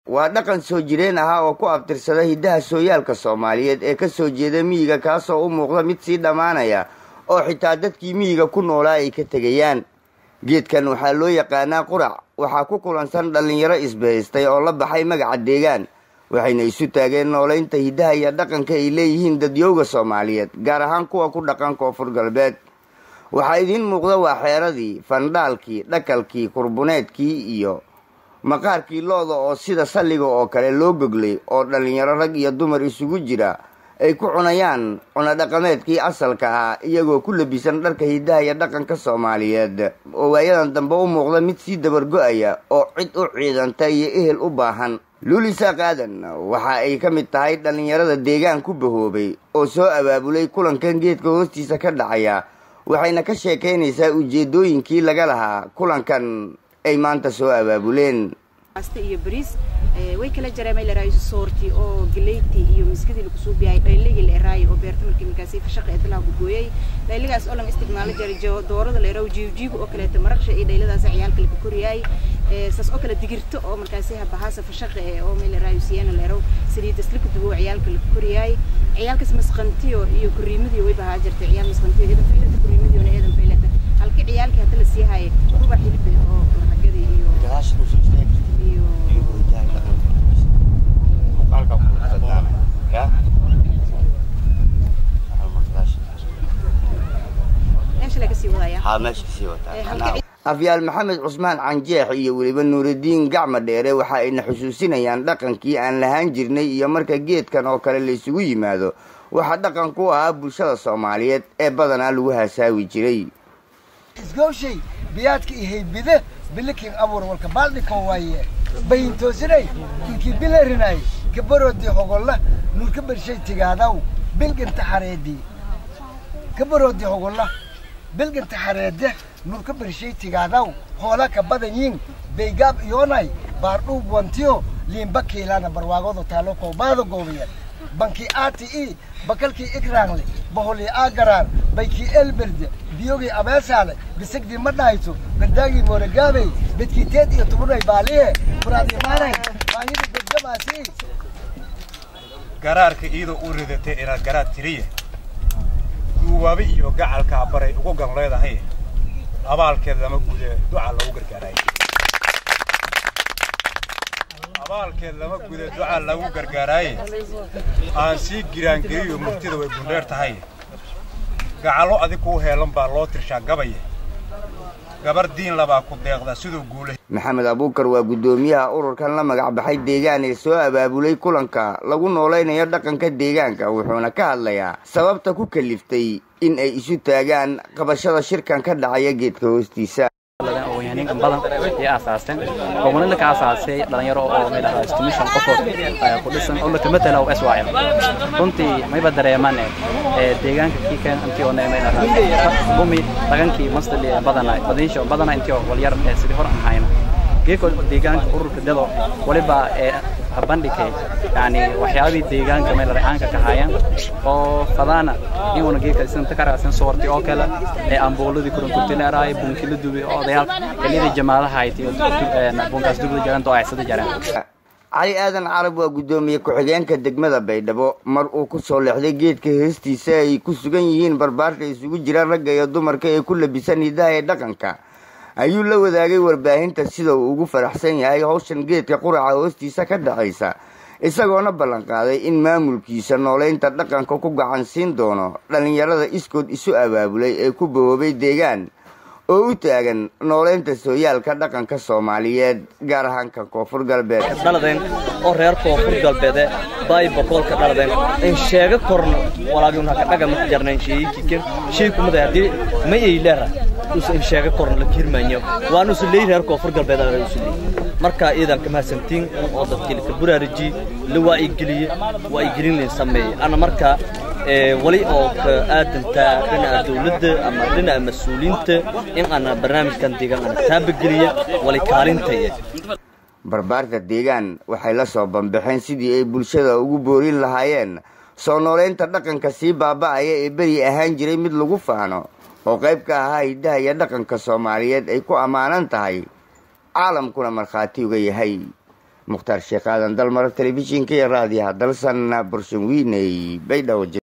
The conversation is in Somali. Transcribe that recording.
waa dhaqan soo jireen ahaa oo ku abtirsada hiddaha sooyaalka soomaaliyeed ee ka soo jeeda miyiga kaasoo u muuqda mid sii dhammaanaya oo xitaa dadkii miyiga ku noolaa ay ka tegayaan geedkan waxaa loo yaqaanaa qurac waxaa ku kulansan dhallinyaro isbahaystay oo la baxay magaca deegaan waxayna isu taageen noolaynta hiddaha iyo dhaqanka ay leeyihiin dadyowga soomaaliyeed gaar ahaan kuwa ku dhaqan koonfur galbeed waxaa idiin muuqda waa xeeradii fandhaalkii dhakalkii kurbuneedkii iyo maqaarkii looda oo sida salliga oo kale loo goglay oo dhallinyaro rag iyo dumar isugu jira ay ku cunayaan cunodhaqameedkii asalka ah iyagoo ku labisan dharka hiddaha iyo dhaqanka soomaaliyeed oo waayadan dambe u muuqda mid sii dabargo-aya oo cid u ciidanta iyo ehel u baahan luulisaaq aadan waxa ay ka mid tahay dhallinyarada deegaan ku bahoobay oo soo abaabulay kulankan geedka hoostiisa ka dhacaya waxayna ka sheekaynaysaa ujeedooyinkii laga lahaa kulankan ay maanta soo abaabuleen iyo bariis way kala jareen la raayo soorti oo galeyti iyo miskadii lagu soo biyay dhayligi la raayo oo beerta markii markaasi fashaqa ee dalaa ku gooyay dhayligaas oo lan isticmaalo jiray doorada la raayo jiijiig oo kale ta maraqsha iyo dhayladaas ciyaalka lagu koriyay saas oo kale digirto oo markaasi habahaasa fashaqa ee oo meel la raayo siyana la raayo saliid isla ku dubo ciyaalka lagu koriyay ciyaalkaas masqantiyo iyo kuriimadii way bahaa jirtay ciyaal masqantiyo idan faylata kuriimadii oo idan faylata halkii ciyaalkii hadda la sii hayay ruba xilib oo maraqadii iyo iyo afyaal maxamed cusmaan canjeex iyo weliba nuuridiin gacma dheere waxa ayna xusuusinayaan dhaqankii aan lahaan jirnay iyo marka geedkan oo kale la isugu yimaado waxaa dhaqan ku ahaa bulshada soomaaliyeed ee badanaa lagu hasaawi jiray isgooshay biyaadka iyo haybide bilikin abuur walka baaldhikoo waaye bayintoosinay inkii bilarinay kabaroodii hogolla nuurka bershay tigaadaw bilganta xareedii kabaroodii hogolla bilganta xareede nuurka bershay tigaadaw hoola ka badanyiin baygaab iyoonay baardhuub wantiyo liimba kiilaana barwaagooda taalo koobaada goobiya bankii aati i bakalkii ikraangle baholi agaraan baykii elberde biyogii abeesaale bisagdii ma dhahayso gardaagii mooragaabey bedkii teed iyo tubunay baaliye furaadimaanay baahida degdamaasi garaarka iyadoo u ridatay inaad garaad tiriya duubaabi iyo gacalkaa baray ugu gan leedahay abaalkeed lama gude duca lagu gargaaraay abaalkeed lama gude duca lagu gargaaraaye aan sii giraangeliyo murtida way gundheer tahay gacallo adig kuu heelan baa loo tirshaa gabaya gabar diin labaa ku deeqda siduu guulay maxamed abuukar waa guddoomiyaha ururkan la magac baxay deegaan ee soo abaabulay kulanka lagu noolaynayo dhaqanka deegaanka wuxuuna ka hadlayaa sababta ku kaliftay in ay isu taagaan qabashada shirkan ka dhacaya geedka hoostiisa oyaaniin badan iyo aasaaseen gobolada ka aasaasay dhalinyaro oo meel ah estimation qofood ku dhisan oo la kamatala oo SYL runtii mayba dareemaan ee deegaanka kiikan intii oo meel ah bumi dhaqankii mastali badana badinsho badana intii oo walyar sidii hor aan hayna geeko deegaanka ururka dado waliba ee bandhigay yani waxyaabihii deegaanka meel racaanka ka haayaan oo fadaana inuuna geedka isanta ka raacsan soorti oo kale ee ambuuladii kurunkurtileeraay bunkila dubi oo odayaal xilliyadii jamaadaha ahayd iyo bunkaas dubida jaraan oo aysada jaraan cali aadan carab waa guddoomiye ku-xigeenka degmada baydhabo mar uu ku soo leexday geedka heestiisa ay ku sugan yihiin barbaarka isugu jiraan ragga iyo dumarka ee ku labisan hidaha ee dhaqanka ayuu la wadaagay warbaahinta sida uu ugu faraxsan yahay hawshan geedka quraca hoostiisa ka dhacaysa isagoona ballanqaaday in maamulkiisa noolaynta dhaqanka ku gacan siin doono dhallinyarada iskood isu abaabulay ee ku bahoobay deegaan oo u taagan noolaynta sooyaalka dhaqanka soomaaliyeed gaar ahaan kan koonfur galbeed dhaladeen oo reer koonfur galbeede baay boqolka dhaladeen in sheega korno walaagiun haka dhaga marka jarnayn sheeyikiken shay kumada haddii ma ay leera usa in sheega korno la kirmanyo waan usu leey reer koonfur galbeed aan usu leey marka iidan ka mahadsantiin oo dadkii ka buraariji la waa ay geliye waa ay gelin leen sameeyay ana marka wali oo ka aadanta dhinaca dawladda ama dhinaca mas-uuliyiinta in ana barnaamijkan deegaan ana taabageliya wali kaalintaya barbaarka deegaan waxay la soo banbaxeen sidii ay bulshada ugu boorin lahaayeen soo noolaynta dhaqanka sii baaba'aya ee beri ahaan jiray mid lagu faano oo qayb ka ahaa hiddaha iyo dhaqanka soomaaliyeed ay ku ammaanan tahay caalamkuna markhaati uga yahay mukhtaar sheekh aadan dalmar telefishinka iyo raadiyaha dalsan burshanwiiney baydhabo